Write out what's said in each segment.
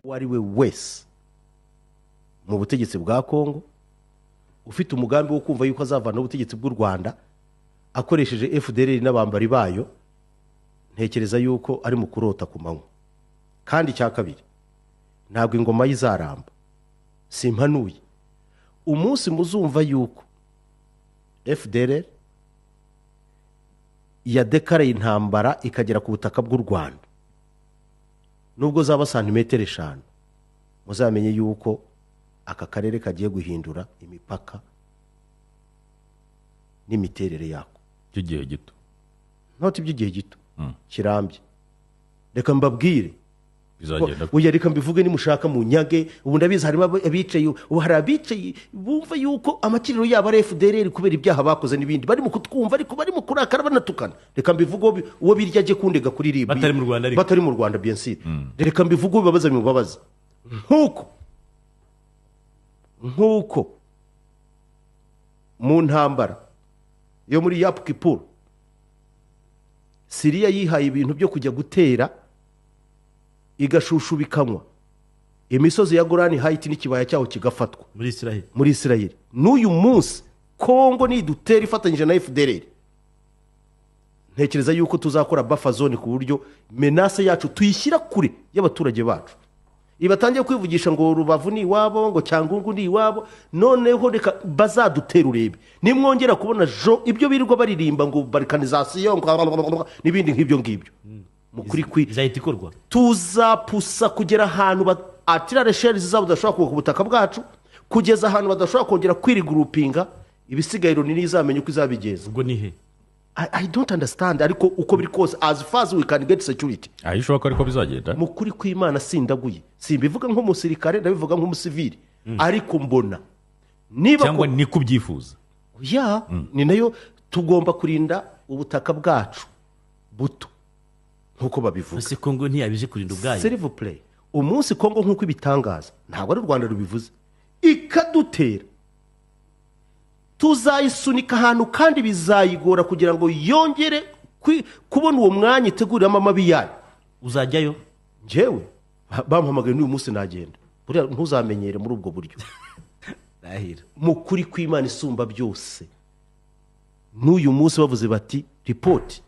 uwo ari we wese mu butegetsi bwa kongo ufite umugambi wo kumva yuko azavana ubutegetsi bw'u rwanda akoresheje fdr n'abambari bayo ntekereza yuko ari mu kurota ku manywa kandi icya kabiri ntabwo ingoma ye izaramba simpanuye umunsi muzumva yuko fdr yadekaraye intambara ikagera ku butaka bw'u rwanda nubwo zaba santimetero eshanu muzamenye yuko aka karere kagiye guhindura imipaka n'imiterere yako by'igihe gito ntoti by'igihe gito Mm. kirambye reka mbabwire bizagenda oya reka mbivuge nimushaka mu nyage ubu ndabizi harimo abo- abicaye ubu hari abicaye bumva yuko amakiriro yabo ari fdr kubera ibyaha bakoze n'ibindi barimo kutwumva ariko barimo kurakara banatukana reka mbivuge uwo bi- uwo birya ajye kundega kuri ribu Batari mu Rwanda ariko. batari mu rwanda biyensire reka mbivuge uwo bibabaza bimubabaza nk'uko nk'uko mu ntambara yo muri yapu kipuru siriya yihaye ibintu byo kujya gutera igashushubikanwa imisozi ya gorani hayiti n'ikibaya cyaho kigafatwa muri israheli muri isirayeli n'uyu munsi kongo nidutera ifatanyije na fdr ntekereza yuko tuzakora buffer zone ku buryo menase yacu tuyishyira kure y'abaturage bacu ibatangiye kwivugisha ngo rubavu ni iwabo ngo cyangungu ni iwabo noneho reka bazadutera urebe nimwongera kubona jo ibyo birirwa baririmba ngo barikanizasiyo ngo n'ibindi nk'ibyo ngibyo mu kuri kwi izahita ikorwa tuzapusa kugera ahantu ba- atirare sheri zizaba zidashobora kuva ku butaka bwacu kugeza ahantu badashobora kongera kwirigurupinga ibisigaye runini izamenya uko izabigeza ubwo ni he I, i don't understand ariko uko biri kose as far as we can get security aho ishoboka ariko bizagenda mu kuri kw'imana sindaguye simbivuga nk'umusirikare ndabivuga nk'umusivili ariko mbona niba ko- cyangwa ni ko ubyifuza ya ni nayo tugomba kurinda ubutaka bwacu buto nk'uko babivuga ese kongo ntiyabije kurinda ubwayo serivu pureyi umunsi kongo nk'uko ibitangaza ntabwo ari u rwanda rubivuze ikadutera tuzayisunika ahantu kandi bizayigora kugira ngo yongere kwi- kubona uwo mwanya iteguriramo amabi yayo uzajyayo ngewe ba- bampamagaye n'uyu munsi nagenda buriya ntuzamenyere muri ubwo buryo ndahira mu kuri kw'imana isumba byose n'uyu munsi bavuze bati ripoti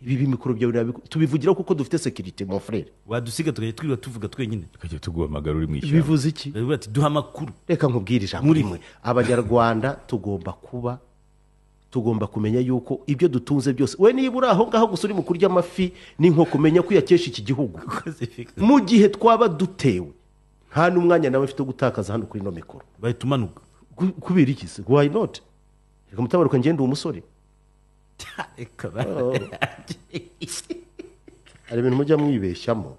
ibi bimikoro byawe nabiko-" tubivugira kuko dufite sekirite mon frere wadusiga tukajya twirirwa tuvuga twenyine tukajya tuguhamagara uri mu ishyamba bivuze iki baravuga ati duha amakuru reka nkubwire ijambo Muri- rimwe abanyarwanda tugomba kuba tugomba kumenya yuko ibyo dutunze byose we niba uri aho ngaho gusa uri mu kurya amafi ni nko kumenya ko uyakesha iki gihugu mu gihe twaba dutewe nta n'umwanya nawe mfite wo gutakaza hano kuri ino mikoro bahita umanuka Ku- kubera iki se wayi noti reka mutabaruka ngende uwo musore ikaba hari ibintu mujya mwibeshyamo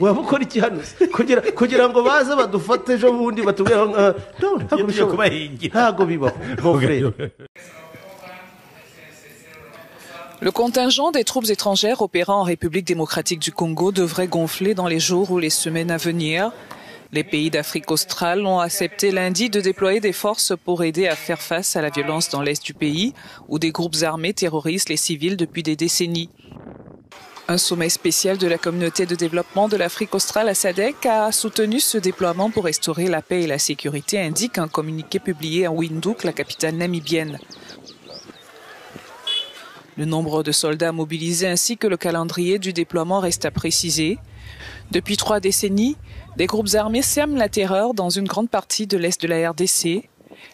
wamukora iki hano se? kugira kugira ngo baze badufate ejo bundi batubwire aho ngaho. No, ntabwo Iyo tujya bishoboka. kubahingira. ntabwo bibaho mon frere Le contingent des troupes étrangères opérant en République démocratique du Congo devrait gonfler dans les jours ou les semaines à venir. Les pays d'Afrique australe ont accepté lundi de déployer des forces pour aider à faire face à la violence dans l'est du pays, où des groupes armés terrorisent les civils depuis des décennies. Un sommet spécial de la communauté de développement de l'Afrique australe à SADC a soutenu ce déploiement pour restaurer la paix et la sécurité, indique un communiqué publié à Windhoek, la capitale namibienne. Le nombre de soldats mobilisés ainsi que le calendrier du déploiement reste à préciser. Depuis trois décennies, des groupes armés sèment la terreur dans une grande partie de l'est de la RDC.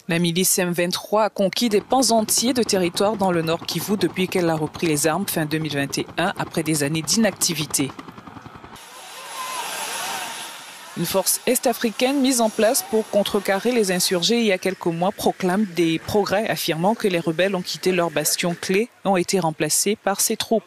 La milice M23 a conquis des pans entiers de territoire dans le nord Kivu depuis qu'elle a repris les armes fin 2021 après des années d'inactivité. Une force est-africaine mise en place pour contrecarrer les insurgés il y a quelques mois proclame des progrès affirmant que les rebelles ont quitté leur bastion clé et ont été remplacés par ces troupes.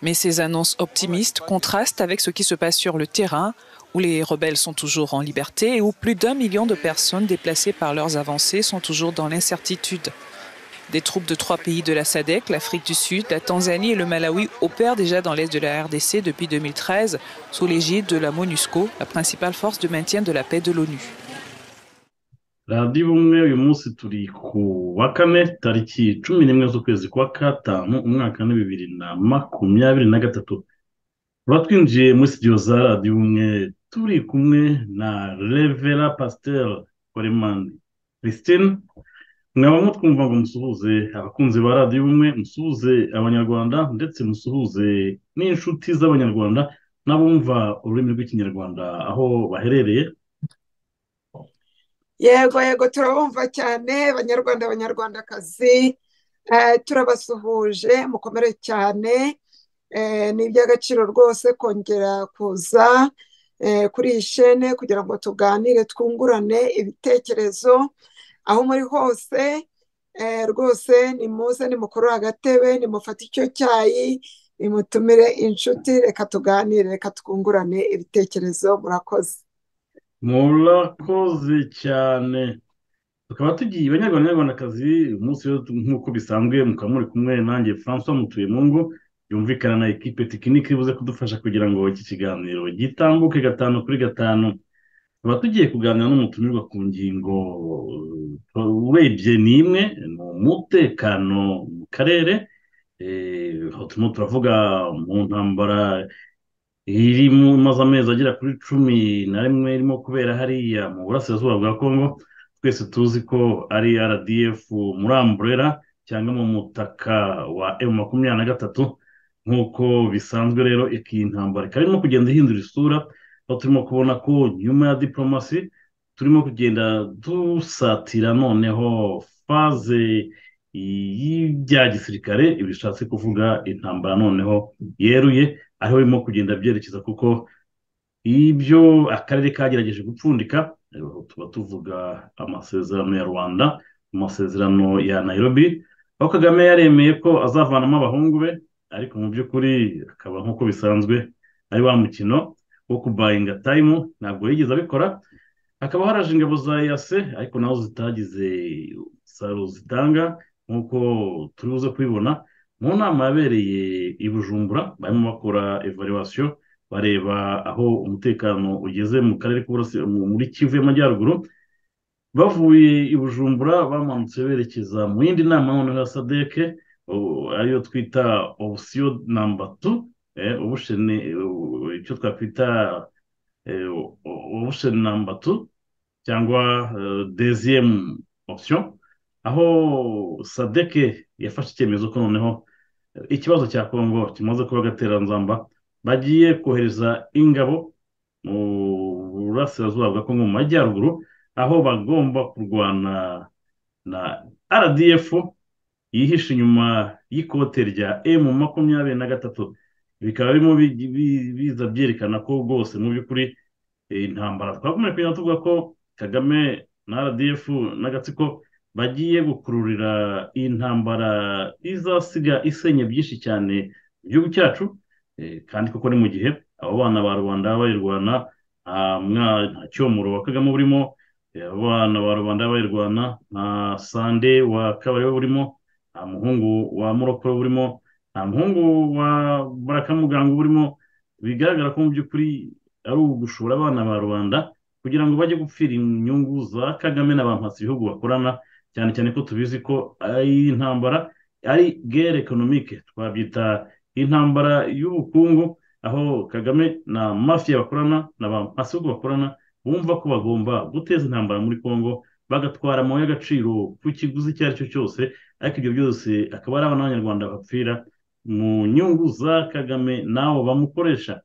Mais ces annonces optimistes contrastent avec ce qui se passe sur le terrain, où les rebelles sont toujours en liberté et où plus d'un million de personnes déplacées par leurs avancées sont toujours dans l'incertitude. Des troupes de trois pays de la SADC, l'Afrique du Sud, la Tanzanie et le Malawi opèrent déjà dans l'est de la RDC depuis 2013 sous l'égide de la MONUSCO, la principale force de maintien de la paix de l'ONU. radiyo ubumwe uyu munsi turi ku wa kane tariki cumi n'imwe z'ukwezi kwa gatanu umwaka ni bibiri na makumyabiri na gatatu tuba twinjiye muri studio za radiyo ubumwe turi kumwe na revera pasiteri koremani christine mwaba mutwumva ngo musuhuze abakunzi ba radiyo ubumwe musuhuze abanyarwanda ndetse musuhuze n'inshuti z'abanyarwanda n'abumva ururimi rw'ikinyarwanda aho baherereye yego yego turabumva cyane banyarwanda banyarwandakazi eh, turabasuhuje mukomere cyane eh, ni iby'agaciro rwose kongera kuza eh, kuri iyi shene kugira ngo tuganire twungurane ibitekerezo aho muri hose eh, rwose nimuze nimukurure agatebe nimufate icyo cyayi nimutumire inshuti reka tuganire reka twungurane ibitekerezo murakoze murakoze cyane tukaba tugiye abanyarwanda n'abanyarwandakazi uyu munsi rero nk'uko bisanzwe mukaba muri kumwe nanjye francois mutuyempungu yumvikana na ekipe tekinike ibuze kudufasha kugira ngo iki kiganiro gitambuke gatanu kuri gatanu tukaba tugiye kuganira n'umutumirwa ku ngingo eh, urebye ni imwe ni umutekano mu karere eh, aho turimo turavuga mu ntambara iri mu imaze amezi agera kuri cumi na rimwe irimo kubera hariya mu burasirazuba bwa kongo twese tuzi ko ari rdf muri amburera cyangwa mu mutaka wa emu makumyabiri na gatatu nk'uko bisanzwe rero iyi ntambara ikaba irimo kugenda ihindura isura aho turimo kubona ko nyuma ya diporomasi turimo kugenda dusatira noneho faze y'ibya gisirikare ibishatse kuvuga intambara noneho yeruye ariho birimo kugenda byerekeza kuko ibyo akarere kagerageje gupfundika eh, tuba tuvuga amasezerano ya rwanda amasezerano ya nairobi aho kagame yaremeye ko azavanamo abahungu be ariko mu by'ukuri akaba nk'uko bisanzwe ari wa mukino wo kubayinga tayimu ntabwo yigeze abikora hakaba haraje ingabo za eyase ariko nazo zitagize umusaruro zitanga nk'uko turi buze kubibona mu nama yabereye i bujumbura barimo bakora evaluation bareba aho umutekano ugeze mu karere k'uburasirazuba muri kivu y'amajyaruguru bavuye i bujumbura bamanutse berekeza mu yindi nama noneho ya sadeke u- ariyo twita option number two eh, ubushene u- icyo twakwita eh, u- option number two cyangwa eh, deuxième option aho sadeke yafashe icyemezo ko noneho ikibazo cya kongo kimaze kuba gateranzamba bagiye kohereza ingabo mu burasirazuba bwa kongo mu majyaruguru aho bagomba kurwana na rdf yihishe inyuma y'ikote rya emu makumyabiri na gatatu bikaba birimo bi- bi- biza byerekana ko rwose mu by'ukuri eh, intambara twakomeje kugenda tuvuga ko kagame na rdf n'agatsiko bagiye gukururira iyi ntambara izasiga isenya byinshi cyane mu gihugu cyacu eh, kandi koko ni mu gihe abo bana ba rubanda baba bayirwana nta mwa- nta cyomoro wa kagame burimo eh, abo bana ba rubanda baba bayirwana nta sande wa kabarebe burimo nta muhungu wa murokore burimo nta muhungu wa barakamugango burimo bigaragara ko mu by'ukuri ari ugushora abana ba rubanda kugira ngo bajye gupfira inyungu za kagame na ba mpatsibihugu bakorana cyane cyane ko tubizi ko ari intambara ari gere ekonomike twabyita intambara y'ubukungu aho kagame na mafiya bakorana na ba mpasihugu bakorana bumva ko bagomba guteza intambara muri congo bagatwara amabuye y'agaciro ku kiguzi icyo ari cyo cyose ariko ibyo byose akaba ari abana b'abanyarwanda bapfira mu nyungu za kagame n'abo bamukoresha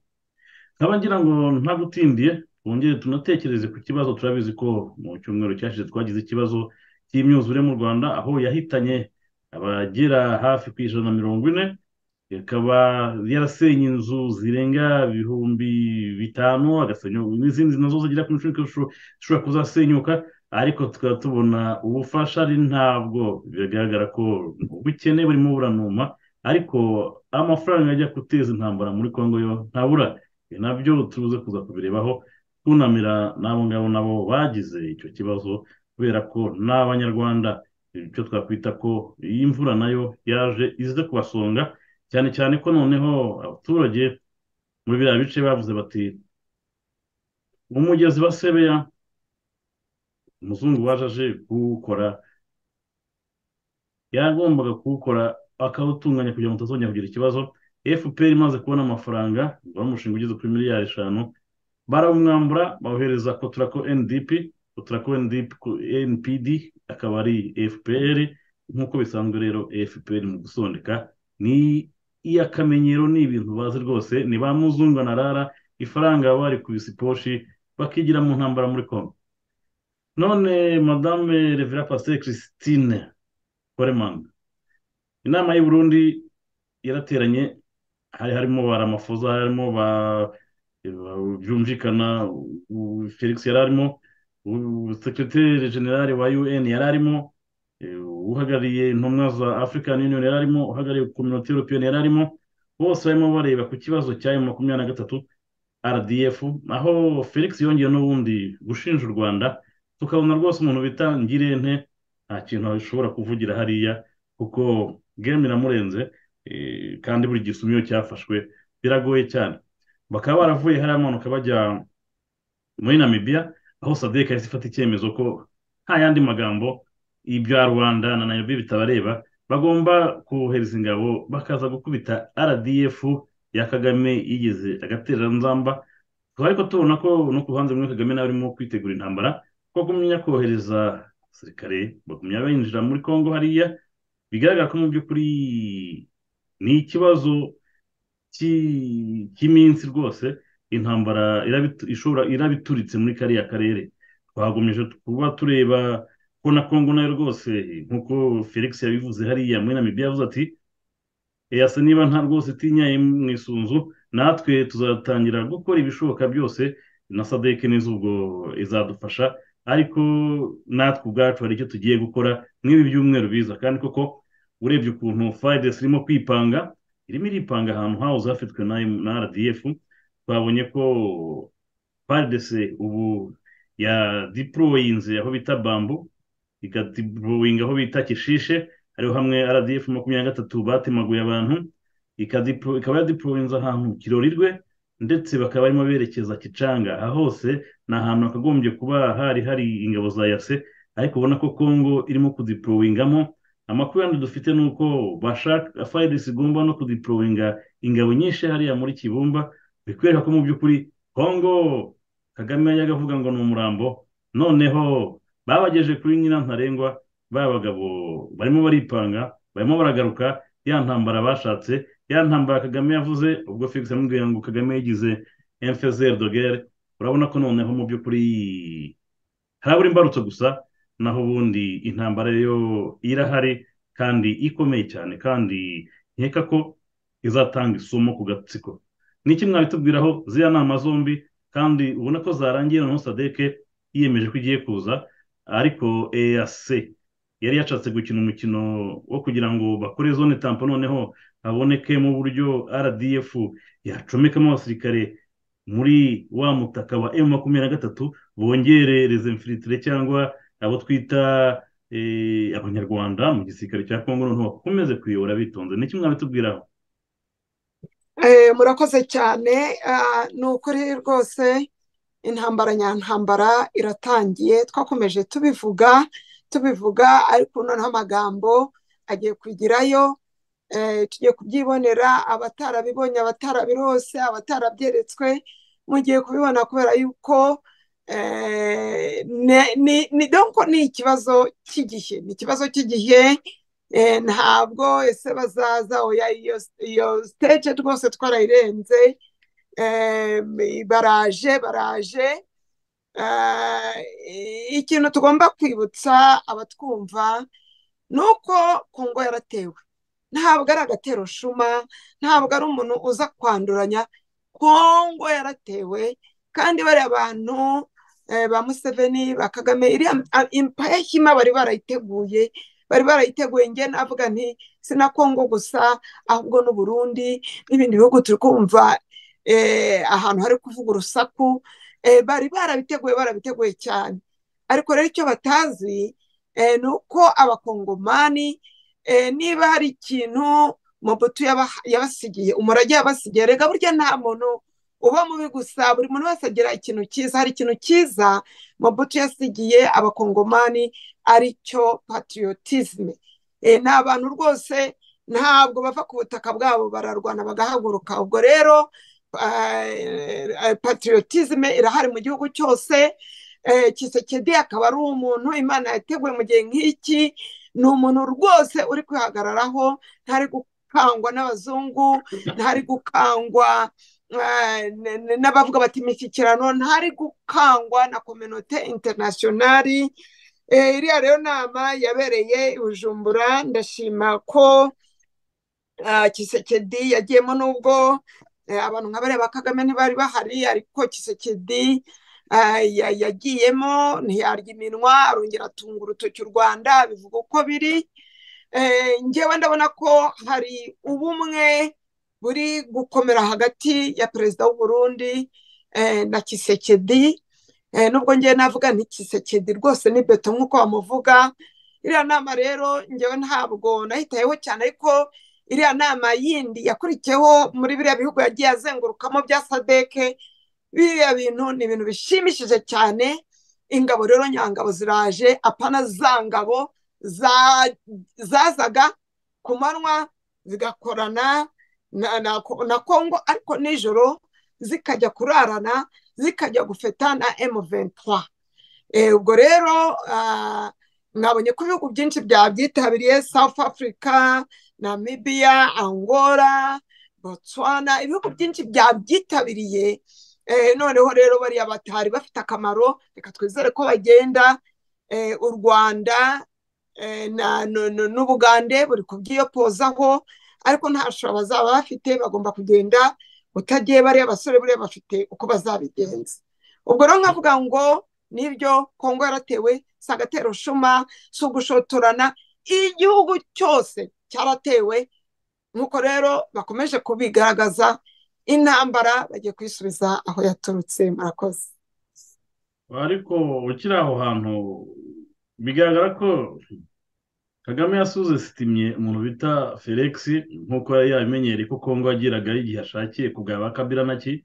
nkaba ngira ngo ntagutindiye twongere tunatekereze ku kibazo turabizi ko mu cyumweru cyashize twagize ikibazo cy'imyuzure mu rwanda aho yahitanye abagera hafi ku ijana na mirongo ine ikaba yarasenye inzu zirenga ibihumbi bitanu agasenya n'izindi nazo zigera ku icumi zisho- zishobora kuzasenyuka ariko tukaba tubona ubufasha ari ntabwo bigaragara ko ubukene burimo buranuma ariko amafaranga ajya guteza intambara muri congo yo ntabura ibi nabyo turuze kuza kubirebaho twunamira n'abo ngabo nabo bagize icyo kibazo kubera ko ni abanyarwanda icyo twakwita ko iyi mvura nayo yaje ize kubasonga cyane cyane ko noneho abaturage muri biriya bice bavuze bati umugezi wa sebeya umuzungu waje aje kuwukora yagombaga kuwukora akawutunganya kugira ngo utazongera kugira ikibazo fpr imaze kubona amafaranga wari umushinga ugeze kuri miliyari eshanu barawumwambura bawohereza kotura ko ndp kotura ko npd akaba ari fpr nk'uko bisanzwe rero fpr mu gusondeka ni iy'akamenyero ni ibintu bazi rwose ni ba muzungu na rara ifaranga baba bari kubisiposhi bakigira mu ntambara muri kongo none madame revera pasiteri christine koremanga inama y'u Burundi yarateranye hari harimo ba ramafoza hari harimo ba byumvikana felix yari arimo sekiriteri generale wa un yari arimo uhagarariye intumwa za african union yari arimo uhagarariye kominote europeyeni yari arimo bose barimo bareba ku kibazo cya emu makumyabiri na gatatu rdf aho felix yongeye n'ubundi gushinja u rwanda tukabona rwose umuntu bita ngirente nta kintu ashobora kuvugira hariya kuko game iramurenze kandi buri gisumiro cyafashwe biragoye cyane bakaba baravuye hariya amanuka bajya muri namibiya aho sadek yahise ifata icyemezo ko nta yandi magambo ibya rwanda na nayobi bitabareba bagomba kohereza ingabo bakaza gukubita rdf ya kagame yigeze agatereranzamba tukaba ariko tubona ko no ku ruhande rumwe kagame nawe arimo kwitegura intambara kuko kumenya kohereza abasirikare bagumya binjira muri congo hariya bigaragara ko mu by'ukuri ni ikibazo cy'iminsi rwose intambara ishobora irabituritse muri kariya karere twagomeje kuba tureba ko na congo nayo rwose nk'uko felix yabivuze hariya muri namibiya yavuze ati eyase niba nta rwose itinyaye mu isunzu natwe tuzatangira gukora ibishoboka byose na sadeke n'izubwo izadufasha ariko natwe ubwacu hari icyo tugiye gukora nk'ibi byumweru biza kandi koko urebye ukuntu fayidesi irimo kwipanga irimo iripanga ahantu hawuze hafitwe na rdf twabonye ko fayidesi ubu ya diporoyinze aho bita bambu ikadiporoyinga aho bita kishishe hariho hamwe rdf makumyabiri na gatatu batemaguye abantu ikaba yadiporoyinze ahantu kirorirwe ndetse bakaba barimo berekeza kicanga aha hose ni ahantu hakagombye kuba hari hari ingabo za yase ariko ubona ko kongo irimo kudiporowingamo amakuru yandi dufite ni uko bashaka fayidesi igomba no kudiporowinga ingabo nyinshi hariya muri kibumba bikwereka ko mu by'ukuri kongo kagame yajyaga avuga ngo ni umurambo noneho babageje kuri nyina ntarengwa ba bagabo barimo baripanga barimo baragaruka ya ntambara bashatse ya ntambara kagame yavuze ubwo felix yamubwira ngo kagame yigize emfezeri dogere urabona ko noneho mu by'ukuri harabura imbarutso gusa naho ubundi intambara yo irahari kandi ikomeye cyane kandi nkeka ko izatanga isomo ku gatsiko ni iki mwabitubwiraho ziriya nama zombi kandi ubona ko zarangiye noneho sadeke yiyemeje ko igiye kuza ariko eyase yari yashatse gukina umukino wo kugira ngo bakore zone tampo noneho habonekemo uburyo rdf yacomekamo abasirikare muri wa mutaka wa emu makumyabiri na gatatu bongere rezemfiritire cyangwa abo twita abanyarwanda mu gisirikare cya kongo noneho bakomeze kuyobora bitonze ni kimwe mwabitubwiraho murakoze cyane ni ukuri rwose intambara nyantambara iratangiye twakomeje tubivuga tubivuga ariko noneho amagambo agiye kugirayo tugiye kubyibonera abatarabibonye abatarabirose abatarabyeretswe mugiye kubibona kubera yuko ni ikibazo cy'igihe ni ikibazo cy'igihe ntabwo ese bazaza iyo siteje rwose twarayirenze baraje baraje ikintu tugomba kwibutsa abatwumva ni uko kongo yaratewe ntabwo ari agatero shuma ntabwo ari umuntu uza kwanduranya kongo yaratewe kandi bariya bantu ba museveni ba kagame iriya impayahima bari barayiteguye bari barayiteguye njye navuga nti si na kongo gusa ahubwo n'uburundi n'ibindi bihugu turi kumva ahantu hari kuvuga urusaku bari barabiteguye barabiteguye cyane ariko rero icyo batazi eh, ni uko abakongomani eh, niba hari ikintu mobutu yaba- yabasigiye umurage yabasigiye rega burya nta muntu uba mubi gusa buri muntu wese agira ikintu cyiza hari ikintu cyiza mobutu yasigiye abakongomani ari cyo patiriyotisime ni abantu rwose ntabwo bava ku butaka bwabo bararwana bagahaguruka ubwo rero patiriyotisime irahari mu gihugu cyose eh, Tshisekedi akaba ari umuntu imana yateguye mu gihe nk'iki ni umuntu rwose uri kwihagararaho ntari gukangwa n'abazungu ntari gukangwa eh, n- n- n'abavuga bati imishyikirano ntari gukangwa na kominote interinasiyonari Eh, iriya rero nama yabereye i bujumbura ndashima ko ah, kisekedi yagiyemo n'ubwo eh, abantu nka bariya ba kagame ntibari bahari ariko kisekedi ah, ya- yagiyemo ntiyarya iminwa arongera atunga urutoki u rwanda bivuga uko biri Eh, njyewe ndabona ko hari ubumwe buri gukomera hagati ya perezida w'u Burundi eh, na kisekedi Eh, nubwo njyewe navuga nti kisekedi rwose ni beto nk'uko bamuvuga iriya nama rero njyewe ntabwo nayitayeho cyane ariko iriya nama yindi yakurikiyeho muri biriya bihugu yagiye azengurukamo bya sadeke biriya bintu ni ibintu bishimishije cyane ingabo rero nyangabo ziraje apana za ngabo za- zazaga ku manywa zigakorana na, na, na kongo ariko nijoro zikajya kurarana zikajya gufeta na M23. Eh, ubwo rero ah, mwabonye ko ibihugu byinshi byabyitabiriye South Africa, Namibia, Angola, Botswana, ibihugu byinshi byabyitabiriye. Eh, noneho rero bariya batari bafite akamaro reka twizere ko bagenda eh, u Rwanda eh, na- nu- nu- n'Ubugande buri kubyiyopozaho ariko nta shusho bazaba bafite bagomba kugenda utagiye bariya basore buriya bafite uko bazabigenza ubwo rero nkavuga ngo nibyo kongo yaratewe si agaterushuma si ugushotorana igihugu cyose cyaratewe nk'uko rero bakomeje kubigaragaza intambara bagiye kuyisubiza aho yaturutse murakoze ariko ukiri aho hantu bigaragara ko kagame yasuze sitimye umuntu bita felix nk'uko yari yabimenyereye ko kongo yagiragaho igihe ashakiye kugaba kabira na ki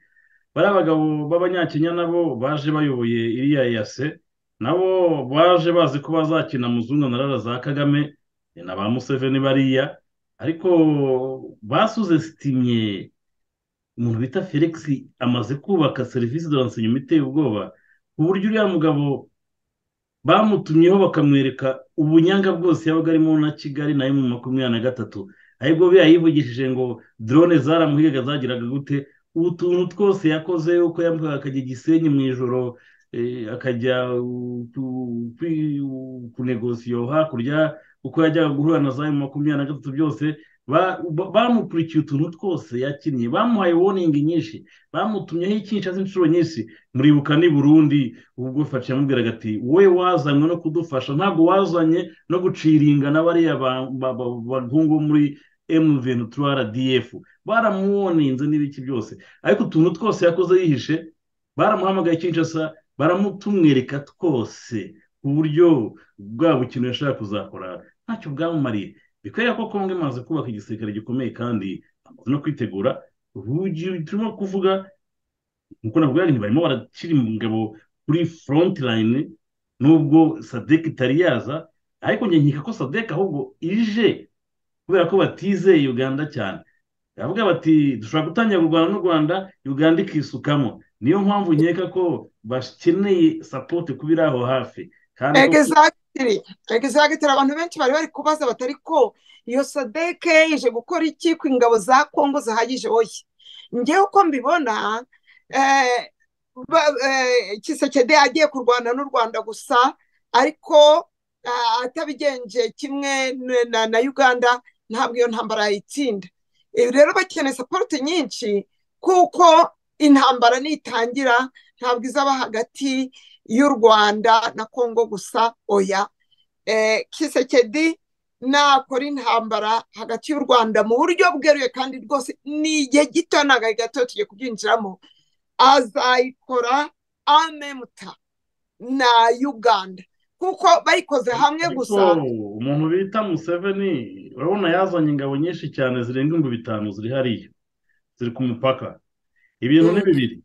bariya bagabo b'abanyakenya nabo baje bayoboye iriya yase nabo baje bazi ko bazakina muzungu na rara za kagame na ba museveni bariya ariko basuze sitimye umuntu bita felix amaze kubaka serivisi de renseignement iteye ubwoba ku buryo uriya mugabo bamutumyeho bakamwereka ubunyanga bwose yabaga arimo na kigali nayo mu makumyabiri na gatatu ahubwo biba yivugishije ngo drone zaramuhigaga zagiraga gute utuntu twose yakoze uko yamuhaga akajya i gisenyi mu ijoro eh, akajya uh, ku- kwi- uh, kunegosiyo hakurya uko yajyaga guhura na za makumyabiri na gatatu byose ba- ba- bamukurikiye utuntu twose yakinnye bamuhaye woningi nyinshi bamutumyeho icyinshi inshuro nyinshi muribuka ni burundi ubwo fasha yamubwiraga ati wowe wazanywe no kudufasha ntabwo wazanye no guciringa na bariya ba- ba- ba- bahungu bo muri emuveni rdf baramuwoninze n'ibiki byose ariko utuntu twose yakoze yihishe baramuhamagaye kinshasa baramutumwereka twose ku buryo bwa bukino yashaka kuzakora ntacyo bwamumariye bikwereka ko kongo imaze kubaka igisirikare gikomeye kandi amaze no kwitegura ubu turimo kuvuga nk'uko navuga ni barimo barashyira ingabo kuri front line nubwo sadek itari yaza ariko njye nkeka ko sadek ahubwo ije kubera ko batizeye uganda cyane baravuga bati dushobora gutangira kurwana n'u rwanda uganda ikisukamo niyo mpamvu nkeka ko bakeneye sapoti kuba iri aho hafi kandi ko- egizagitiri egizagitiri abantu benshi bari bari kubaza batari ko iyo sadeke ije gukora iki ku ingabo za kongo zihagije oye njyewe uko mbibona eh, ba- eh, kisekedi agiye kurwana n'u rwanda gusa ariko ah, atabigenje kimwe n- na, na uganda ntabwo iyo ntambara yayitsinda ibi rero bakeneye sapoti nyinshi kuko intambara nitangira ntabwo izaba hagati y'u Rwanda na Kongo gusa oya eh, Kisekedi nakora intambara hagati y'u Rwanda mu buryo bweruye kandi rwose ni igihe gito ntabwo ari gato tugiye kubyinjiramo azayikora amemuta na Uganda kuko bayikoze hamwe gusa Ariko umuntu bita museveni urabona yazanye ingabo nyinshi cyane zirenga ibihumbi bitanu ziri hariya ziri ku mupaka ibintu ni bibiri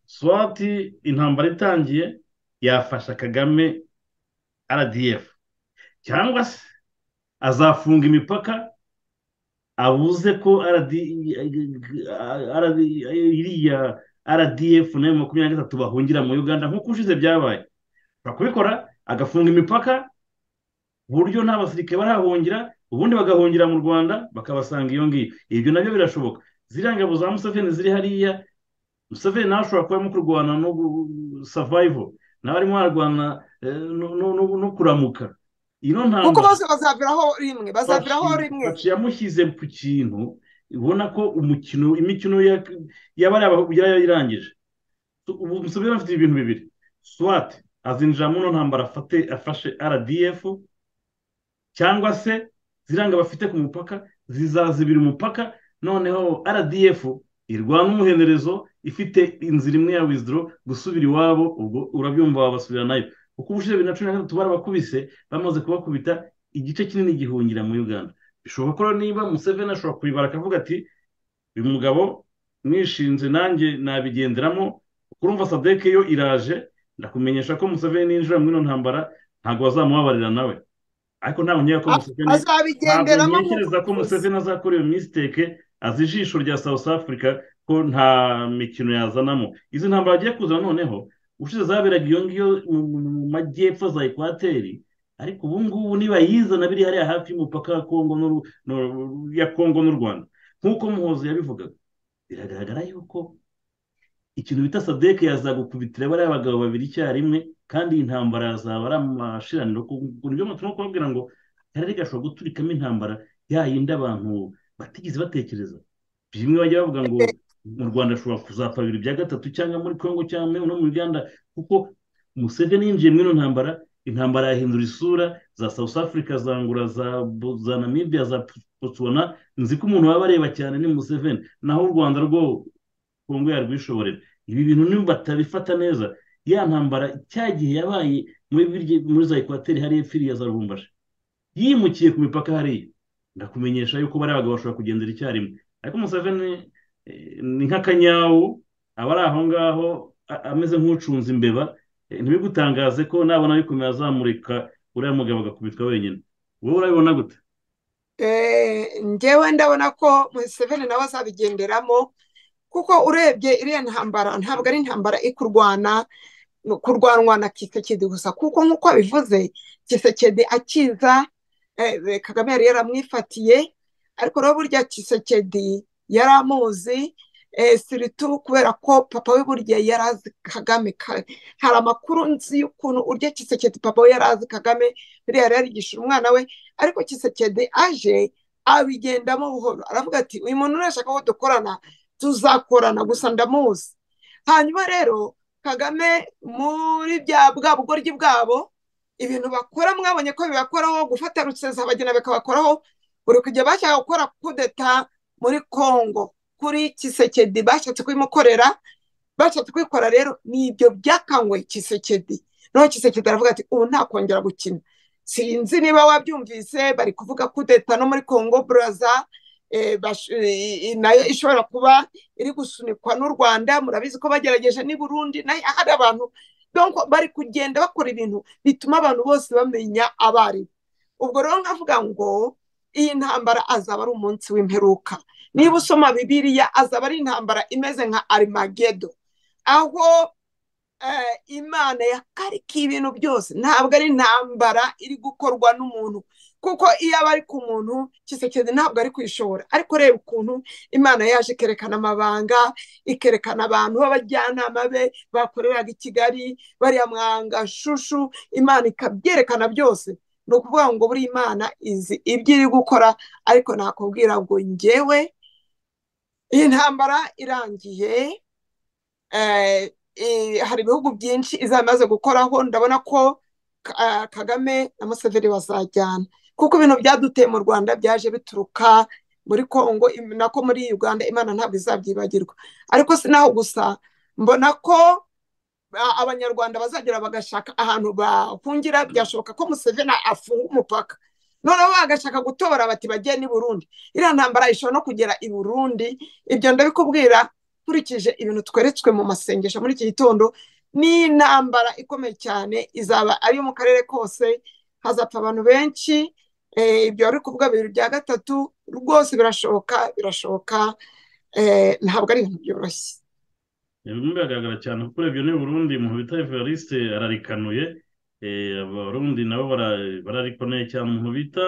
swati intambara itangiye yafasha kagame rdf cyangwa se azafunga imipaka abuze ko RD RD iriya rdf nayo makumyabiri na gatatu bahungira mu uganda nk'uko ushize byabaye bakubikora agafunga imipaka ku buryo nta basirikare barahungira ubundi bagahungira mu rwanda bakabasanga iyo ngiyo ibyo nabyo birashoboka ziriya ngabo za museveni ziri hariya museveni nawe ashobora kuba arimo kurwana no savayivo nawe arimo ararwana eh, no- no- no- no kuramuka ino kuko ntambara bose bazaviraho rimwe bazaviraho rimwe baciye amushyize ku kintu ubona ko umukino imikino ya- yaba ari aba- yarayirangije So, ubu museveni afite ibintu bibiri swat azinjira muri ino ntambara afate afashe rdf cyangwa se ziranga bafite ku mupaka zizazibira umupaka noneho rdf irwana umuhenerezo ifite inzira imwe ya wizidoro gusubira iwabo ubwo urabyumva wabasubira nayo kuko ubushize bibiri na cumi na gatatu barabakubise bamaze kubakubita igice kinini gihungira muri uganda bishoboka ko rero niba museveni ashobora kubibara akavuga ati uyu mugabo nishinze nanjye nabigenderamo kurumva sadeke yo iraje ndakumenyesha ko museveni ninjira muri ino ntambara ntabwo bazamubabarira nawe ariko ntabwo nkeka ko museveni ntabwo azabigenderamo ntekereza ko nk'uko museveni azakora iyo misiteke azi ijisho rya south africa ko nta mikino yazanamo izi ntambara agiye kuzana noneho ushize zaberaga iyo ngiyo mu mu majyepfo za ekwateri ariko ubu ngubu nibayizana biri hariya hafi y'umupaka wa Kongo n'u- n'u- ya Kongo n'u Rwanda nk'uko Muhozi yabivugaga biragaragara yuko ikintu bita sadeke yazagukubitira bariya bagabo babiri icyarimwe kandi iyi ntambara yazaba ari amashiraniro ku- ku- nibyo turimo kubabwira ngo akarere gashobora guturikamo intambara ya yindi abantu batigeze batekereza bimwe bajya bavuga ngo mu Rwanda ashobora kuzapfa bibiri bya gatatu cyangwa muri Kongo cyangwa no mu Uganda kuko Museveni yinjiye muri ino ntambara intambara yahindura isura za South Africa za Angola za, Bo- za Namibia za Botswana nzi ko umuntu baba bareba cyane ni Museveni naho u Rwanda rwo Kongo yarwishoborera ibi bintu niba batabifata neza ya ntambara cya gihe yabaye muri birye- muri za Ekwateri hariya firiya za Lubumbashi yimukiye ku mipaka hariya ndakumenyesha yuko bariya bagabo bashobora kugendera icyarimwe ariko Museveni eh, ni nk'akanyawu aba ari aho ngaho a- ameze nk'ucunze imbeba Eh, ntibigutangaze ko nabona bikomeye azamurika uriya mugabo agakubitwa wenyine wowe urabibona gute Eh, njyewe ndabona ko Museveni nawe azabigenderamo kuko urebye iriya ntambara ntabwo ari intambara ikurwana kurwanwa na Kisekedi gusa kuko nk'uko abivuze Kisekedi akiza eh, Kagame yari yaramwifatiye ariko rero burya Kisekedi yari amuzi eh, siritu kubera ko papa we burya yari azi Kagame Ka- hari amakuru nzi y'ukuntu urya Kisekedi papa we yari azi Kagame buriya yari yarigisha umwana we ariko Kisekedi aje abigendamo buhoro aravuga ati uyu muntu nashaka ko dukorana tuzakorana gusa ndamuzi hanyuma rero kagame muri bya bwa bugoryi bwabo ibintu bakora mwabonye ko bibakoraho gufata rusezabagina bikabakoraho buri kujya bashaka gukora kudeta muri kongo kuri Kisekedi bashatse kubimukorera bashatse kubikora rero ni ibyo byakangwe Kisekedi noneho Kisekedi aravuga ati ubu ntakongera gukina sinzi niba wabyumvise bari kuvuga kudeta no muri kongo buraza eh, bash- eh, nayo ishobora kuba iri gusunikwa n'u rwanda murabizi ko bagerageje n'i burundi nayo hari abantu Donc, bari kugenda bakora ibintu bituma abantu bose bamenya abaribo ubwo rero nkavuga ngo iyi ntambara azaba ari umunsi w'imperuka niba usoma bibiliya azaba ari intambara imeze nka arimagedo aho eh, imana yakarika ibintu byose ntabwo ari intambara iri gukorwa n'umuntu kuko iyo aba ari ku muntu kisekezi ntabwo ari kwishora ariko reba ukuntu imana yaje ikerekana amabanga ikerekana abantu b'abajyanama be bakoreraga i kigali bariya mwanga shushu imana ikabyerekana byose ni ukuvuga ngo buri imana izi ibyo iri gukora ariko nakubwira ngo njyewe iyi ntambara irangiye eh, eh, hari ibihugu byinshi izamaze gukoraho ndabona ko ah, kagame na museveni bazajyana kuko ibintu byaduteye mu rwanda byaje bituruka muri kongo im- nako muri uganda imana ntabwo izabyibagirwa ariko si naho gusa mbona ko a- abanyarwanda bazagera bagashaka ahantu bahungira byashoboka ko museveni afunga umupaka noneho bagashaka gutobora bati bagiye n'i burundi iriya ntambara ishobora no kugera i burundi ibyo ndabikubwira nkurikije ibintu tweretswe mu masengesho muri iki gitondo ni intambara ikomeye cyane izaba ari iyo mu karere kose hazapfa abantu benshi eh, ibyo wari kuvuga bibiri bya gatatu rwose birashoboka birashoboka eh, ntabwo ari ibintu byoroshye bimwe biragaragara cyane kuko urebye n'i burundi umuntu bita evariste ararikanuye eh, abarundi nabo bara- bararikoneye cyane umuntu bita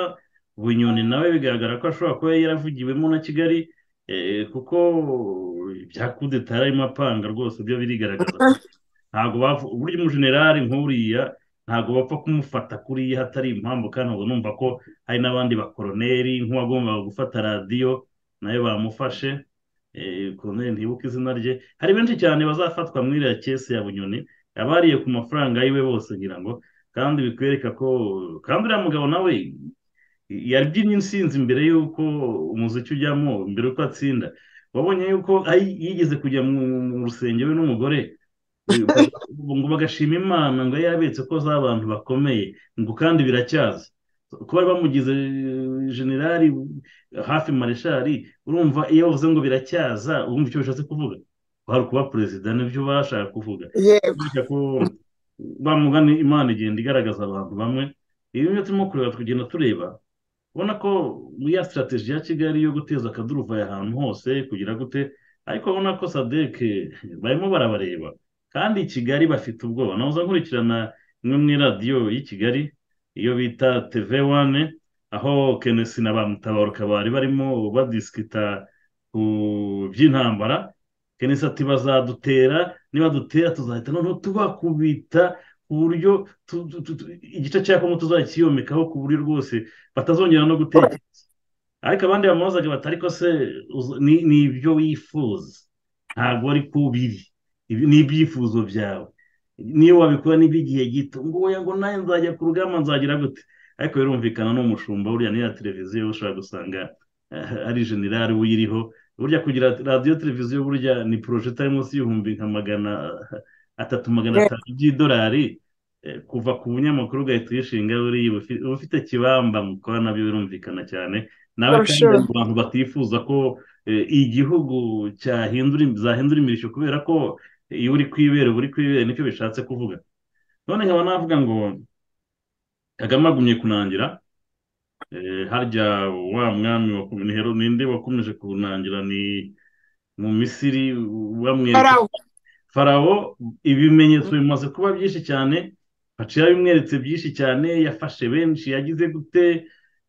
bunyoni nawe bigaragara ko ashobora kuba yaravugiwemo na kigali eh, kuko ibya kudeta yararimo apanga rwose byo birigaragaza ntabwo bavu- burya umujenerali nk'uriya ntabwo bapfa kumufata kuriya hatari impamvu kandi ubwo numva ko hari n'abandi bakoroneri nk'uwagombaga gufata radiyo nayo bamufashe eh, Colonel ntibuka izina rye hari benshi cyane bazafatwa muri iriya kese ya bunyoni abariye ku mafaranga yiwe bose ngira ngo kandi bikwereka ko kandi uriya mugabo nawe yabyinnye insinzi mbere y'uko umuziki ujyamo mbere y'uko atsinda wabonye yuko ay- yigeze kujya mu mu rusengero we n'umugore Eh, ubu ngo bagashima imana ngo yarabetse ko za bantu bakomeye ngo kandi biracyaza kuba bamugize eh, generali hafi mareshali urumva iyo bavuze ngo biracyaza wumva icyo bishatse kuvuga wari kuba perezida nibyo bashaka kuvuga yego Kubera ko bamugana imana igenda igaragaza abantu bamwe ibi byo turimo kureba tugenda tureba ubona ko muri ya sitarateji ya kigali yo guteza akaduruvayo ahantu hose kugira gute ariko ubona ko sadeke barimo barabareba kandi i kigali bafite ubwoba nahoze nkurikirana imwe muri radiyo y'i kigali iyo bita teve wane aho kenesi na ba mutabaruka bari barimo badisikita ku by'intambara kenesi ati bazadutera nibadutera tuzahita noneho tubakubita ku buryo tu- tu- tu- tu- igice cya kongo tuzakiyomekaho ku buryo rwose batazongera no gutekereza ariko abandi bamubazaga bati ariko se uzo- ni ni ibyo wifuza ntabwo ari ko biri Ibi- ni ibyifuzo byawe niyo wabikora n'iby'igihe gito ngo oya ngo nawe nzajya ku rugamba nzagira gute ariko birumvikana n'umushumba buriya n'iya televiziyo ushobora gusanga eh, ari generali uyiriho burya kugira radiyo televiziyo burya ni porojeta ari munsi y'ibihumbi nka magana atatu magana Yego. atanu by'idolari eh, kuva ku bunyamakuru ugahita uyishinga buriya uba ufi- uba ufite kibamba mu gukora nabyo birumvikana cyane nawe For kandi sure. hari abantu batifuza ko eh, igihugu cyahindura zahindura imirishyo kubera ko iyo uri kwibera uba uri kwibera nicyo bishatse kuvuga none nkaba navuga ngo kagame agumye kunangira Eh, harya wa mwami wakomeje hero ninde wakomeje kunangira ni mu misiri bamwereka farawo farawo ibimenyetso bimaze kuba byinshi cyane haciye abimweretse byinshi cyane yafashe benshi yagize gute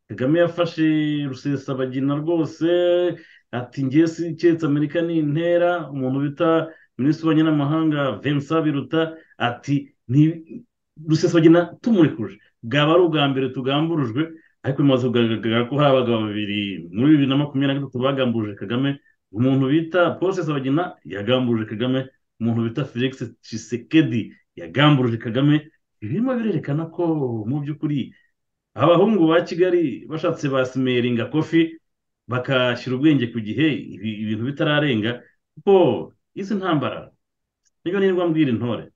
kagame yafashe rusesabagina rwose ati ngiye si keretse amerika ni intera umuntu bita minisitiri w'ububanyi n'amahanga vincent biruta ati ni rusesabagina tumurikuje bwaba ari ubwa mbere tugamburujwe ariko bimaze kugaragara ko hari abagabo babiri muri bibiri na makumyabiri na gatatu bagambuje kagame umuntu bita paul rusesabagina yagambuje kagame umuntu bita felix Tshisekedi yagambuje kagame birimo birerekana ko mu by'ukuri abahungu ba kigali bashatse basimeringa kofi bakashyira ubwenge ku gihe ibi- ibintu bitararenga kuko izi ntambara niyo nirwa mbwira intore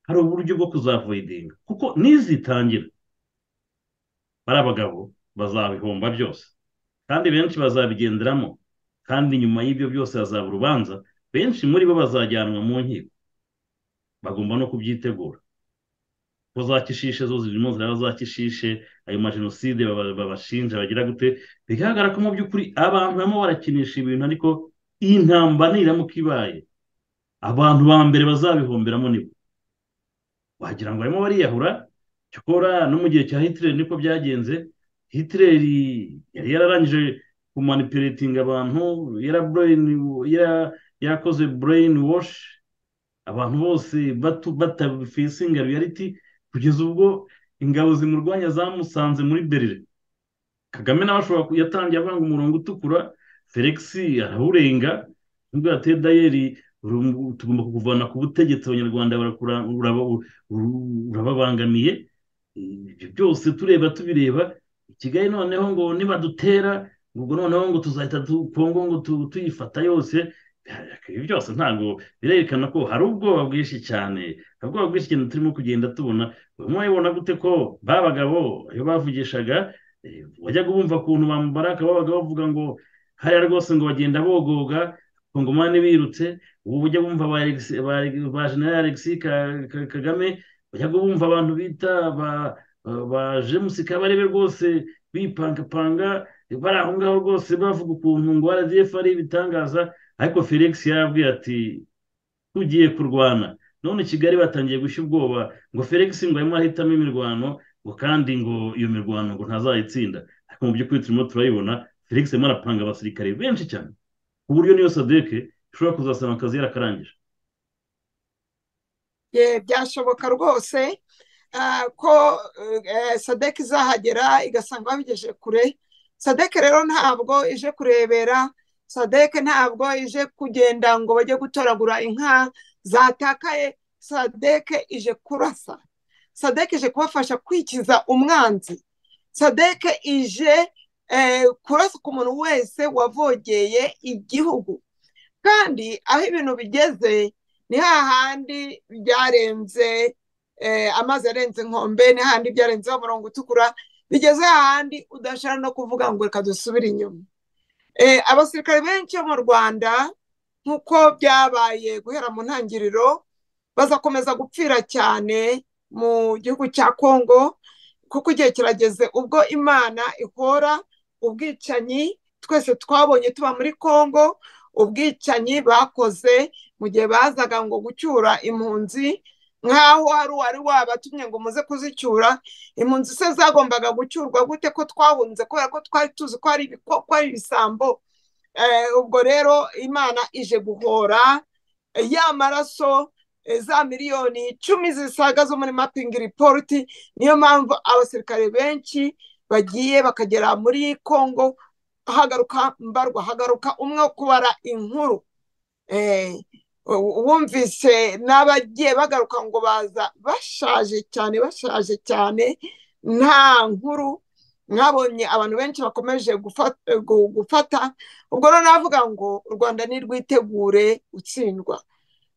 hari uburyo bwo kuzavoidinga kuko nizitangira bari abagabo bazabihomba byose kandi benshi bazabigenderamo kandi nyuma y'ibyo byose hazaba urubanza benshi muri bo bazajyanwa mu nkiko bagomba no kubyitegura ko za kishishe zo zirimo ziraba za kishishe ayo majenoside baba- babashinja bagira gute bigaragara ko mu by'ukuri abantu barimo barakinisha ibintu ariko iyi ntambara niramuka ibaye abantu ba mbere bazabihomberamo nibo wagira ngo barimo bariyahura cyokora no mu gihe cya hitler niko byagenze hitler yari yararangije kumanipuletinga abantu yara brain yara yakoze brain wash abantu bose batu- batafisinga reality kugeza ubwo ingabo zimurwanya zamusanze muri berlin kagame nawe ashobora ku- yatangiye avanga umurongo utukura felix arawurenga nubwo yateye dayeri uru- tugomba kukuvana ku butegetsi abanyarwanda barakura- uraba- uru- urababangamiye ibyo byose tureba tubireba i kigali noneho ngo nibadutera ubwo noneho ngo tuzahita du- kongo ngo tu- tuyifata yose ibi byose ntabwo birerekana ko hari ubwoba bwinshi cyane hari ubwoba bwinshi cyane turimo kugenda tubona urimo urabibona gute ko ba bagabo iyo bavugishaga eh, wajyaga ubumva ukuntu bambara akaba babaga bavuga ngo hariya rwose ngo bagenda bogoga ku ngoma ntibirutse ubu ujya bumva ba Alexi- ba ba general alexis Ka- Ka- kagame wajyaga bumva abantu bita ba ba jemusi kabarebe rwose bipangapanga bari aho ngaho rwose bavuga ukuntu ngo rdf ari ibitangaza ariko felix yarabwiye ati tugiye kurwana none kigali batangiye gushya ubwoba ngo felix ngo arimo arahitamo imirwano ngo kandi ngo iyo mirwano ngo ntazayitsinda ariko mu by'ukuri turimo turayibona felix arimo arapanga abasirikare benshi cyane ku buryo niyo sadeke ishobora kuzasaba akazi yarakarangije Ye, byashoboka rwose ah, ko eh, sadek izahagera igasanga babigejeje kure sadek rero ntabwo ije kurebera sadek ntabwo ije kugenda ngo bajye gutoragura inka zatakaye sadek ije kurasa sadek ije kubafasha kwikiza umwanzi sadek ije eh, kurasa ku muntu wese wavogeye igihugu kandi aho ibintu bigeze ni hahandi byarenze eh, amazi arenze inkombe ni hahandi byarenzeho umurongo utukura bigeze hahandi udashobora no kuvuga ngo reka dusubire inyuma Eh, abasirikare benshi bo mu rwanda nk'uko byabaye guhera mu ntangiriro bazakomeza gupfira cyane mu gihugu cya kongo kuko igihe kirageze ubwo imana ihora ubwicanyi twese twabonye tuba muri kongo ubwicanyi bakoze mu gihe bazaga ngo gucyura impunzi nk'aho hari uwari wabatumye ngo muze kuzicyura impunzi se zagombaga gucyurwa gute ko twahunze kubera ko twari tuzi ko ari ibiko- ko ari ibisambo Eh, ubwo rero imana ije guhora eh, ya maraso eh, za miliyoni icumi zisaga zo muri mapingi ripoti niyo mpamvu abasirikare benshi bagiye bakagera muri kongo hagaruka mbarwa hagaruka umwe wo kubara inkuru Eh, u- wumvise n'abagiye bagaruka ngo baza bashaje cyane bashaje cyane nta nkuru mwabonye abantu benshi bakomeje gufa- gu- gufata ubwo rero navuga ngo u rwanda nirwitegure gutsindwa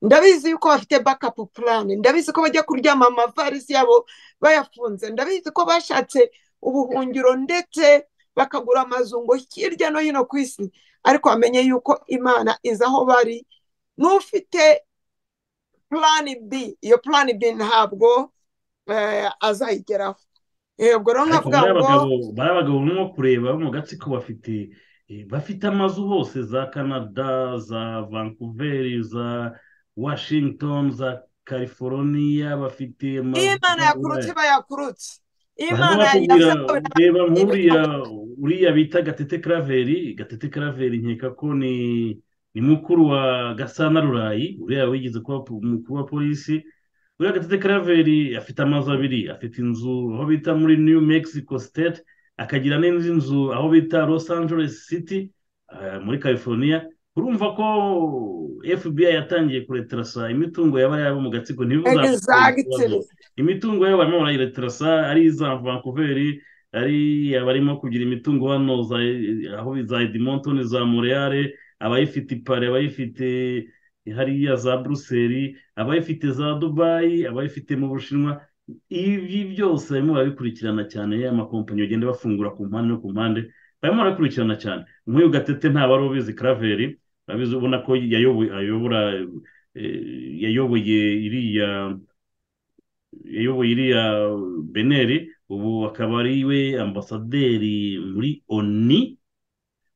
ndabizi yuko bafite bakapu purani ndabizi ko bajya kuryama amavarisi yabo bayafunze ndabizi ko bashatse ubuhungiro ndetse bakagura amazu ngo hirya no hino ku isi ariko bamenye yuko imana izi aho bari n'ufite purani bi iyo purani bi ntabwo eh, azayigeraho Eh, ubwo rero ariko nkavuga bariya bagabo ngo bariya bagabo barimo kureba bo mu gatsiko bafite eh, bafite amazu hose za canada za vancouver za washington za california bafite amazu iyo imana yakurutse iba yakurutse iyo barimo imana bakubwira yavuze ko reba nk'uriya birakomeye uriya bita gatete karaveri gatete karaveri nkeka ko ni ni mukuru wa gasana rurayi uriya wigeze kuba umukuru wa polisi uriya gatete karaveri afite amazu abiri afite inzu aho bita muri new mexico state akagira n'indi nzu aho bita los angeles city eh, muri california urumva ko fbi yatangiye kureterasa imitungo yaba yabo mu gatsiko ntibizakore ikibazo egizagitiri imitungo yabo barimo barayireterasa ari iza vancouver ari abarimo kugira imitungo hano za aho za edmonton za montreal abayifite i paris abayifite hariya za bruxelles abayifite za dubai abayifite mu bushinwa ibi byose barimo barabikurikirana cyane amakompanyi bagenda bafungura ku mpande no ku mpande barimo barabikurikirana cyane nk'uyu gatete ntabari ubizi karaveri urabizi ubona ko yayoboye ayobora eh, yayoboye iriya yayoboye iriya beneri ubu akaba ari we ambasaderi muri oni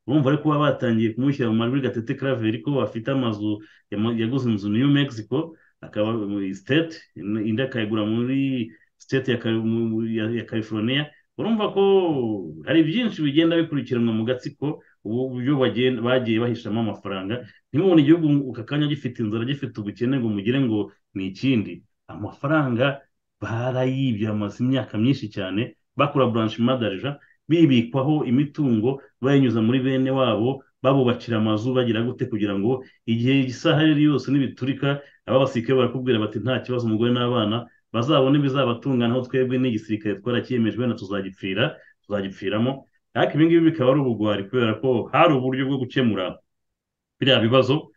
urumva ariko baba batangiye kumushyira mu majwi gatete karaveri ko bafite amazu yama- yaguze inzu new mexico akaba muri state indi akayigura muri state ya Cali- mu- mu- ya- ya california urumva ko hari byinshi bigenda bikurikiranwa mu gatsiko ubu uburyo bagenda- bagiye bahishamo amafaranga ntimubone igihugu aka kanya gifite inzara gifite ubukene ngo mugire ngo ni ikindi amafaranga barayibye amaze imyaka myinshi cyane bakora buranshima darija bibikwaho imitungo bayinyuza muri bene wabo babubakira amazu bagira gute kugira ngo igihe isaha ari yo yose nibiturika aba basirikare barakubwira bati nta kibazo umugore n'abana bazabone ibizabatunga naho twebwe n'igisirikare twaracyemejwe na tuzagipfira tuzagipfiramo ariko ibi ngibi bikaba ari ubugwari kubera ko hari uburyo bwo gukemura biriya bibazo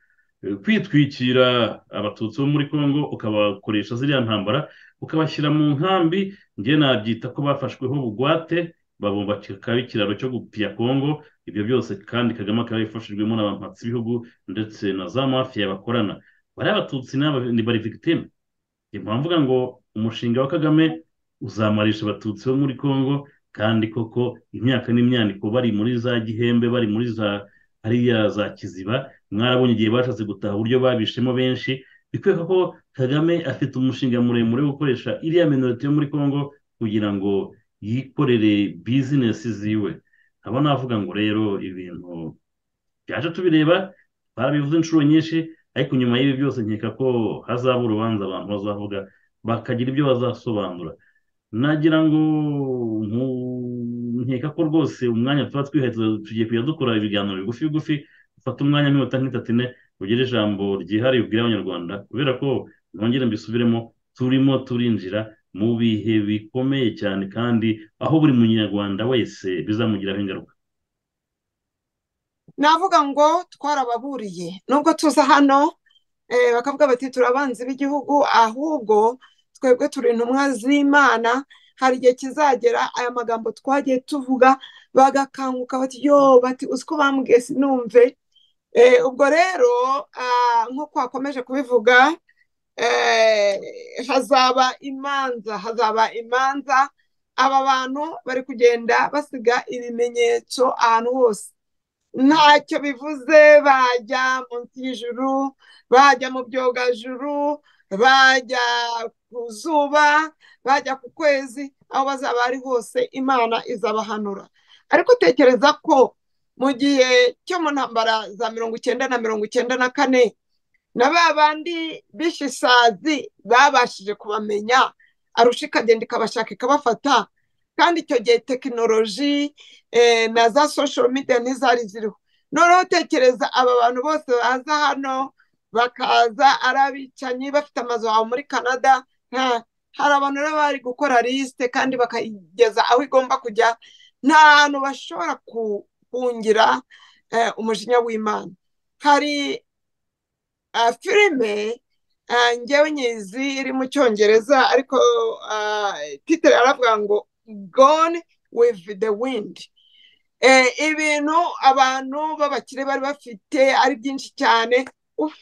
eh, kwitwikira abatutsi bo muri congo ukabakoresha ziriya ntambara ukabashyira mu nkambi njye nabyita ko bafashweho bugwate babumbaka ikiraro cyo gupiya congo ibyo byose kandi kagame akaba yifashijwemo n'abampatsi b'ibihugu ndetse na za mafiya bakorana bariya abatutsi ni aba- ni bari victime ni mpamvu mvuga ngo umushinga wa kagame uzamarisha abatutsi bo muri congo kandi koko imyaka n'imyaniko bari muri za gihembe bari muri za hariya za kiziba mwarabonye igihe bashatse gutaha uburyo babishemo benshi bikwereka ko kagame afite umushinga muremure wo gukoresha iriya minorite yo muri congo kugira ngo yikorere bizinesi ziwe nkaba navuga ngo rero ibintu byaje tubireba twarabivuze inshuro nyinshi ariko nyuma y'ibi byose nkeka ko hazaba urubanza abantu bazavuga bakagira ibyo bazasobanura nagira ngo nku- nkeka ko rwose umwanya tuba twihaye tuza- tugiye kujya dukora ibiganiro bigufi bigufi ufata umwanya nk'iminota nk'itatu ine ugire ijambo ryihariye ubwira abanyarwanda kubera ko nongere mbisubiremo turimo turinjira mu bihe bikomeye cyane kandi aho buri munyarwanda wese bizamugiraho ingaruka navuga ngo twarababuriye nubwo tuza hano eh, bakavuga bati turabanzi b'igihugu ahubwo twebwe turi intumwa z'imana hari igihe kizagera aya magambo twagiye tuvuga bagakanguka bati yo bati uzi ko bambwiye sinumve Eh, ubwo rero ah, nk'uko wakomeje kubivuga eh, hazaba imanza hazaba imanza aba bantu bari kugenda basiga ibimenyetso ahantu hose ntacyo bivuze bajya munsi y'ijuru bajya mu byogajuru bajya ku zuba bajya ku kwezi aho bazaba ari hose imana izabahanura ariko utekereza ko mu gihe cyo mu ntambara za mirongo icyenda na mirongo icyenda na kane na ba bandi bishe isazi babashije kubamenya arusha ikagenda ikabashaka ikabafata kandi icyo gihe tekinoloji eh, na za social media ntizari ziriho noneho tekereza aba bantu bose baza hano bakaza ari abicanyi bafite amazu wawe muri canada nta- hari abantu rero bari gukora lisite kandi bakayigeza aho igomba kujya nta hantu bashobora ku- kungira eh, umujinya w'imana hari ah, filime ah, njyewe nyizi iri mu cyongereza ariko ah, titre aravuga ngo gone with the wind Eh, ibintu abantu b'abakire bari bafite ari byinshi cyane uff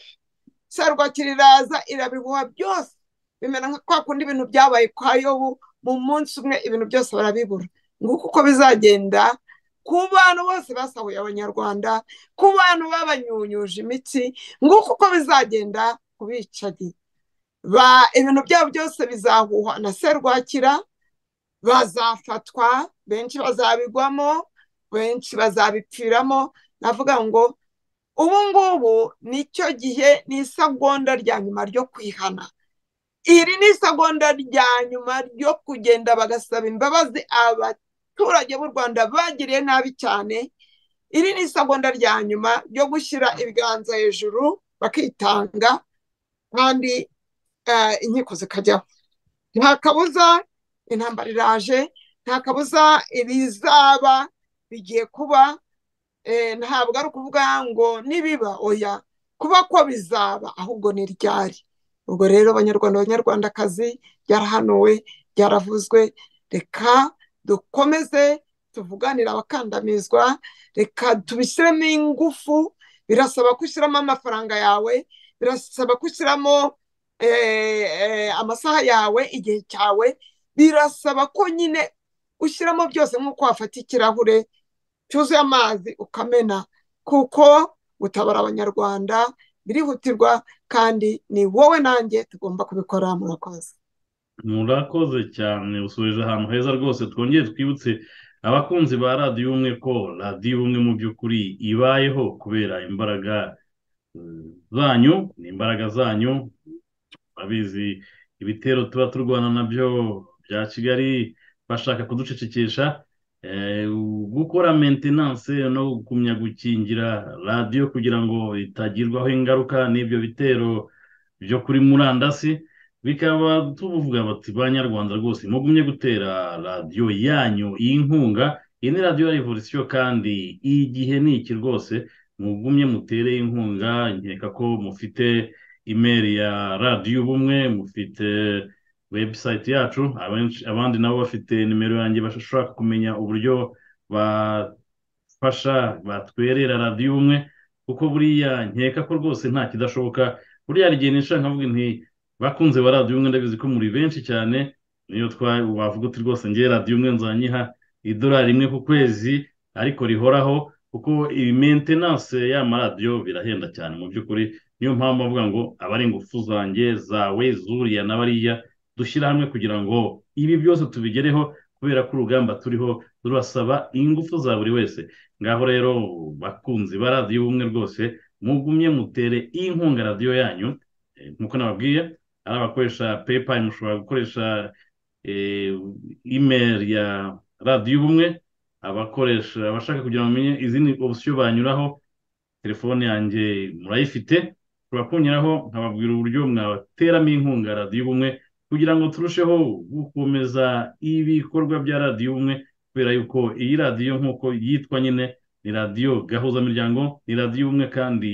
sarwakira iraza irabihuha byose bimera nka kwa kundi ibintu byabaye kwa yobu mu munsi umwe ibintu byose barabibura nguko uko bizagenda ku bantu bose basahuye abanyarwanda ku bantu babanyunyuje imitsi nguko uko bizagenda ku bicanyi Ba- ibintu byabo byose bizahuhwa na serwakira bazafatwa benshi bazabigwamo benshi bazabipfiramo navuga ngo ubu ngubu nicyo gihe ni isagonda rya nyuma ryo kwihana iri ni isagonda rya nyuma ryo kugenda bagasaba imbabazi abaturage b'u rwanda bagiriye nabi cyane iri ni isagonda rya nyuma ryo gushyira ibiganza hejuru bakitanga kandi eh, inkiko zikajyaho nta kabuza intambara iraje nta kabuza ibizaba bigiye kuba eh, ntabwo ari ukuvuga ngo nibiba oya kuba ko bizaba ahubwo ni ryari ubwo rero abanyarwanda abanyarwandakazi byarahanuwe byaravuzwe reka dukomeze tuvuganire abakandamizwa reka tubishyiremo ingufu birasaba ko ushyiramo amafaranga yawe birasaba ko ushyiramo eh, eh, amasaha yawe igihe cyawe birasaba ko nyine ushyiramo byose nk'uko wafata ikirahure cyuzuye amazi ukamena kuko gutabara abanyarwanda birihutirwa kandi ni wowe nanjye tugomba kubikora murakoze murakoze cyane usubije ahantu heza rwose twongere twibutse abakunzi ba radiyo ubumwe ko radiyo ubumwe mu by'ukuri ibayeho kubera imbaraga eh, zanyu ni imbaraga zanyu babizi ibitero tuba turwana nabyo bya kigali bashaka kuducecekesha eh, gukora maintenance no kugumya gukingira radiyo kugira ngo itagirwaho ingaruka n'ibyo bitero byo kuri murandasi bikaba tuvuga bati banyarwanda rwose mugumye gutera radiyo yanyu iyi nkunga iyi ni radiyo ya revolisiyo kandi igihe ni iki rwose mugumye mutereye inkunga nkeka ko mufite imeri ya radiyo ubumwe mufite webusayiti yacu abenshi- abandi nabo bafite nimero yanjye bashaka kumenya uburyo bafasha batwerera radiyo ubumwe kuko buriya nkeka ko rwose nta kidashoboka buriya hari igihe nisha nkavuga nti bakunze ba radiyo umwe ndabizi ko muri benshi cyane niyo twa wavuga uti rwose ngewe radiyo umwe nzanyiha idolari imwe ku kwezi ariko rihoraho kuko iyi mentenanse y'amaradiyo birahenda cyane mu by'ukuri niyo mpamvu bavuga ngo aba ari ingufu zanjye zawe zuriya na bariya dushyira hamwe kugira ngo ibi byose tubigereho kubera ko urugamba turiho rurasaba ingufu za buri wese ngaho rero bakunzi ba radiyo ubumwe rwose mugumye mutere inkunga radiyo yanyu Eh, nkuko nababwiye ari abakoresha paypal mushobora gukoresha eh, email ya radiyo ubumwe abakoresha abashaka kugira ngo bamenye izindi opsiyo banyuraho telefone yanjye murayifite ushobora kunyuraho nkababwira uburyo mwateramo inkunga radiyo ubumwe kugira ngo turusheho gukomeza ibikorwa bya radiyo ubumwe kubera yuko iyi radiyo nk'uko yitwa nyine ni radiyo gahuzamiryango ni radiyo ubumwe kandi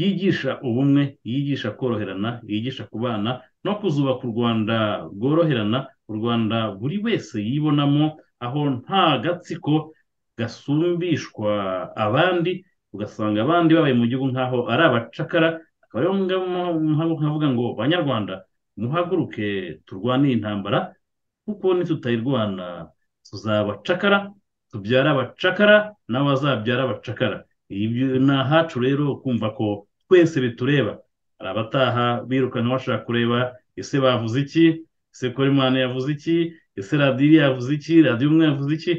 yigisha ubumwe yigisha koroherana yigisha kubana no kuzubaka u rwanda rworoherana u rwanda buri wese yibonamo aho nta gatsiko gasumbishwa abandi ugasanga abandi babaye mu gihugu nk'aho ari abacakara akaba ariyo mpamvu nkavuga ngo banyarwanda muhaguruke turwane iyi ntambara kuko nitutayirwana tuzaba abacakara tubyara abacakara n'abazabyara abacakara Ibyo ni ahacu rero kumva ko twese bitureba hari abataha birukanka bashaka kureba ese bavuze iki ese korimani yavuze iki ese radiyo iriya yavuze iki radiyo umwe yavuze iki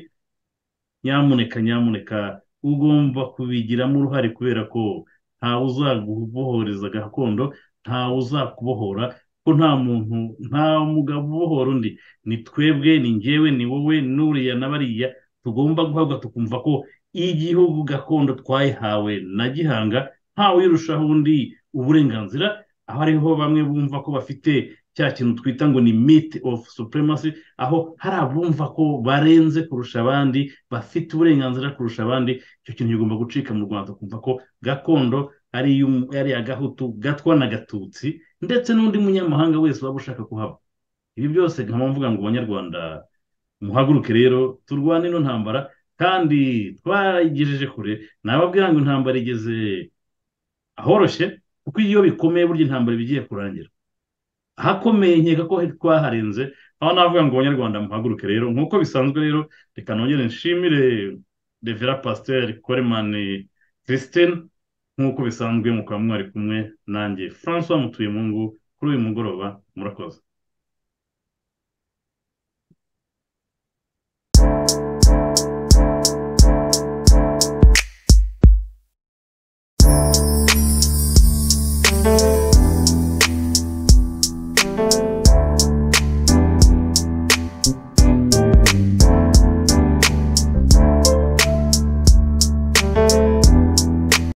nyamuneka nyamuneka ugomba kubigiramo uruhare kubera ko ntawe uzagubohoreza gakondo ntawe uzakubohora ko nta muntu nta mugabo ubohora undi ni twebwe ni njyewe ni wowe n'uriya na bariya tugomba guhabwa tukumva ko igihugu gakondo twayihawe na gihanga ntawe uyirushaho undi uburenganzira aho ariho bamwe bumva ko bafite cya kintu twita ngo ni meat of supremacy aho hari abumva ko barenze kurusha abandi bafite uburenganzira kurusha abandi icyo kintu kigomba gucika mu rwanda ukumva ko gakondo ari iy'umu- ari agahutu gatwa na gatutsi ndetse n'undi munyamahanga wese waba ushaka kuhaba ibi byose nkaba mvuga ngo abanyarwanda muhaguruke rero turwane ino ntambara kandi twarayigejeje kure nababwira ngo intambara igeze ahoroshye kuko iyo bikomeye burya intambara iba igiye kurangira ahakomeye nkeka ko twaharenze aho navuga ngo abanyarwanda muhaguruke rero nk'uko bisanzwe rero reka nongere nshimire revera pasiteri koremani christine nk'uko bisanzwe mukaba mwari kumwe nanjye francois mutuye mungu kuri uyu mugoroba murakoze